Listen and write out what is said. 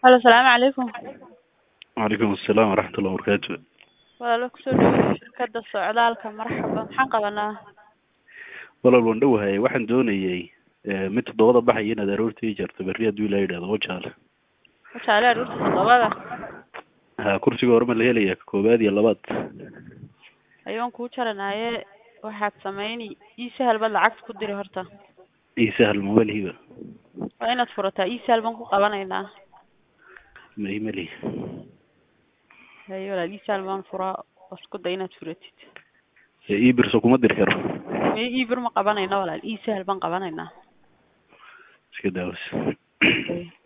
Halo, salaamu calaykum. Waalaikum asalaam waraxmatullahi wabarakaatu. Walaalo kusoo dhawaada shirkadda socdaalka marxaba maxaan qabanaa Walaal waan dhowahay waxaan doonayay eh, mid toddobada baxaya inaad aroortii ii jarto berri hadduu ilaa yidhahdo wajaale wajaale aroorta toddobada ha kursiga hore ma la helaya ka koowaad iyo labaad ayaan kuu jaranaaye waxaad samayni ii sahal baad lacagta ku diri horta ii sahal mamalihiba waa inaad furataa ii sahal baan ku qabanaynaa ma imali haye walaal ii sahal baan furaa oo isku day inaad furatid ii birso kuma diri karo mee ii bir ma qabanayno walaal ii sahal baan qabanaynaa iska daawas Haye.